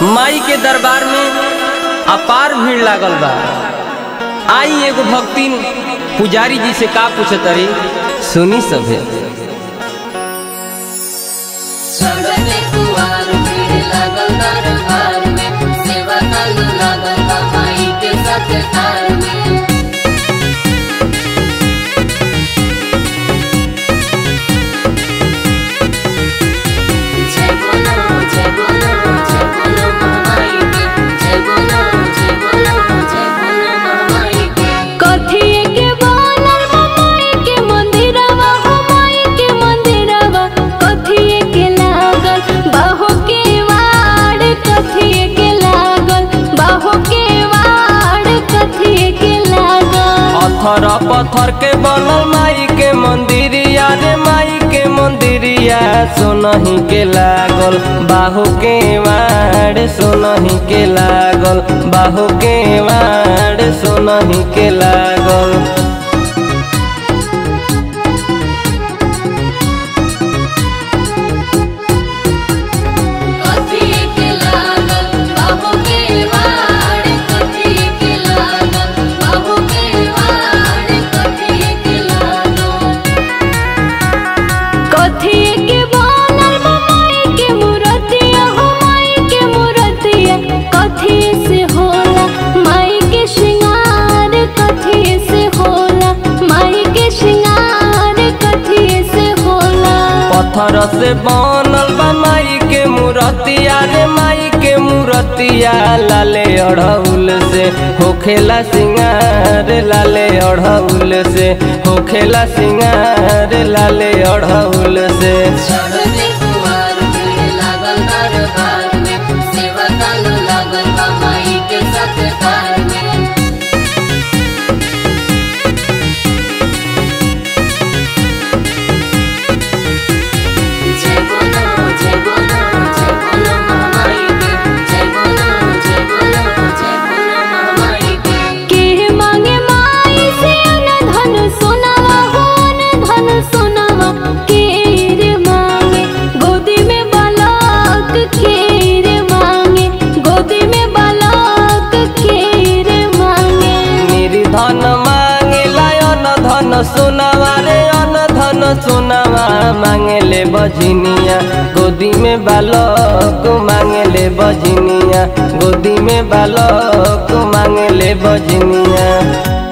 माई के दरबार में अपार भीड़ लागल बा आई एगो भक्तिन पुजारी जी से का पूछत रही सुनी सभे चढ़ले कुवार भीड़ लागल दरबार में सेवा कालू लागल बा माई के सत्कार में जय बोलो जय बोलो जय बोलो माई के जय बोलो जय बोलो जय बोलो माई के कथिए के बनल बा माई के मंदिरवा हो माई के मंदिरवा कथिए के लागल बाहो के वाड़ कथिए के लागल बाहो के वाड़ कथिए के लागल पत्थर पत्थर के बनल माई के मंदिरिया रे माई के मंदिरिया सोनही के लागल बाहु के वाड़ सोनही के लागल बाहु के वाड़ सोनही के लागल कथिए के लागल बाबू के वाड़ कथिए के लागल बाबू के वाड़ कथिए के लागल कथिए के बनल बा माई के मूर्तिया हो माई के मूर्तिया कथिए से होला माई के श्रृंगार कथिए से होला माई के श्रृंगार कथिए से होला पत्थर से बनल बा माई के मूर्तिया रे माई के मूर्तिया लाले अढ़ौल से होखेला सिंगार लाले अढ़ौल से होखेला सिंगार लाले अढ़ौल से चढ़ले कुवार भीड़ लागल दरबार में सेवा कालू लागल बा माई के सत्कार में जय बोलो जय बोलो जय बोलो माई के जय बोलो जय बोलो जय बोलो माई के के मांगे माई से अन धन सोनावा हो अन धन सोनावा के रे मांगे गोदी में बालक के रे मांगे गोदी में बालक के रे मांगे मेरी धन मांगे लायन धन सुनावा रे अन धन सुनावा मांगे ले बजनिया गोदी में बालक मांगे ले बजनिया गोदी में बालक मांगे ले बजनिया